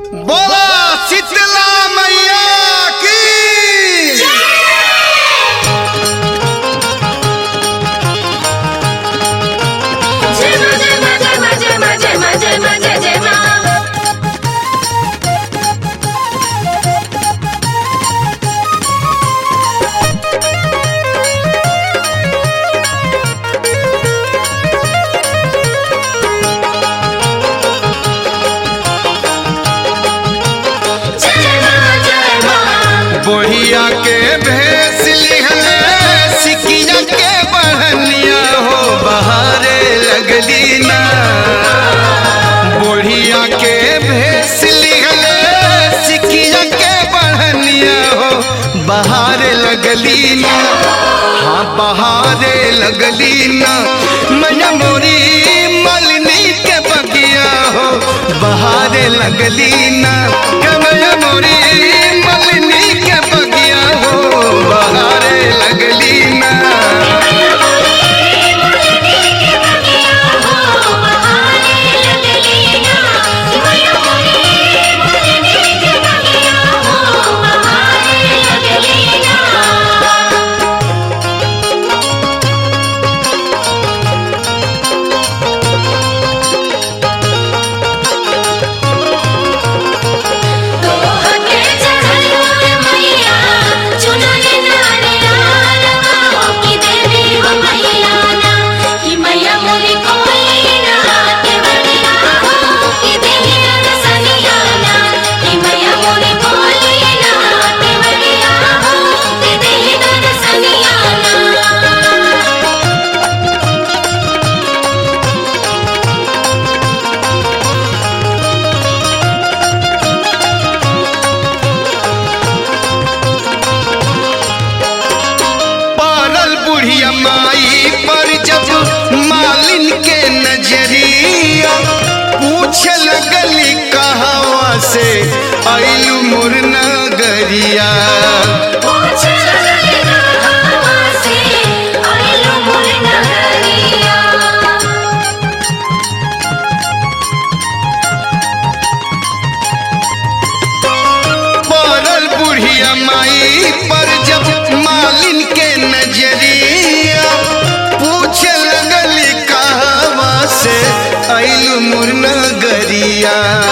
बोला शीतला मैया की जय मा जय मा जय मा जय मा जय मा जय मा जय जय मा जय मा जय मा बोहिया के भैंस लिहले सिकिया के बढ़निया हो बहारे लगली ना बोढ़िया के भैंस लिहले सिकिया के बढ़निया हो बहारे लगली ना हाँ बहारे लगली ना मैया मोरी मलनी के बगिया हो बहारे लगली ना के मैया मोरी मलनी के बगिया हो बहारे लगली ना पारल बुढ़िया माई पर जब मालिन के नजरिया पूछ लगली कहवा से आइलू मोर नगरिया पारल बुढ़िया माई पर जब मालिन के नजरिया पूछ लगली कहवा से आइलू मोर नगरिया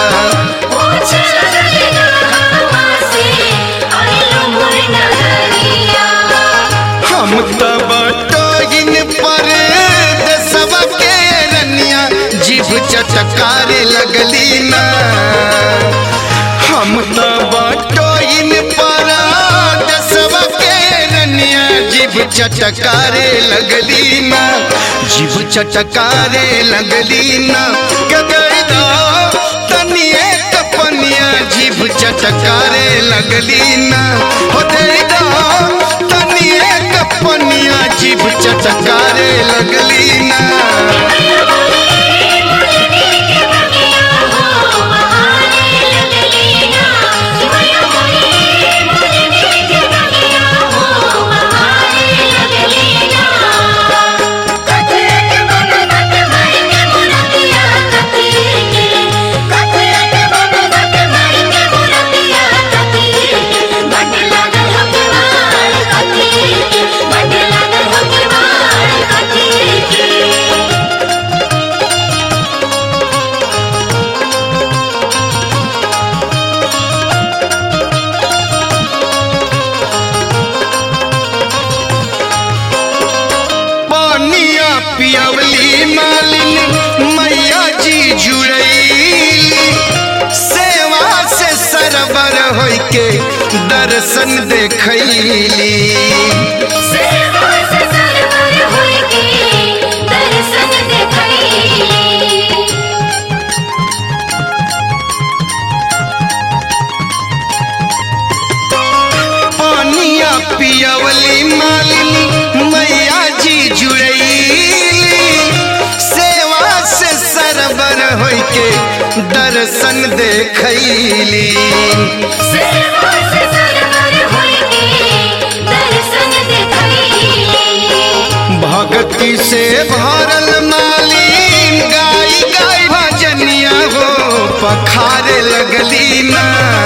हम तब टोगिन पर दसवा के रनिया जीभ चटकारे लगली ना हम तब टोगिन पर दसवा के रनिया जीभ चटकारे लगली ना जीभ चटकारे लगली ना गगैदा तनिए कपनिया जीभ चटकारे लगली ना हो दैदा तनिए कपनिया जीभ चटकारे लगली ना पानिया पियवली मालिन मैया जी जुड़ैली सेवा से सरबर होई के दर्शन देखैली पानिया पियवली मालिन मैया जी जुड़ैली सेवा से सरबर होई के दर्शन देखैली भक्ति से भरल मालिन गाई गाई भजनिया हो पखारे लगली ना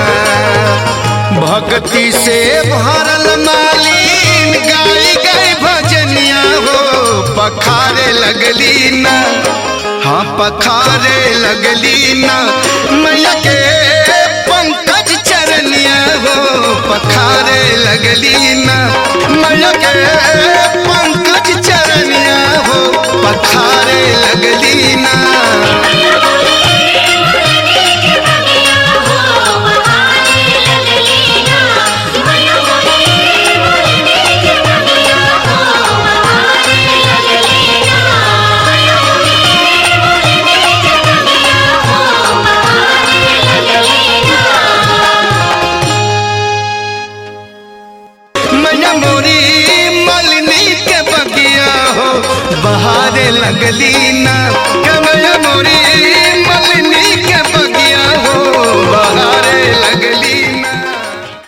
भक्ति से भरल मालीन गाई गई भजनिया हो पखारे लगली ना हाँ पखारे लगली ना मैया के पंकज चरनिया हो पखारे लगली ना मैया के पंकज चरनिया हो पखारे लगली ना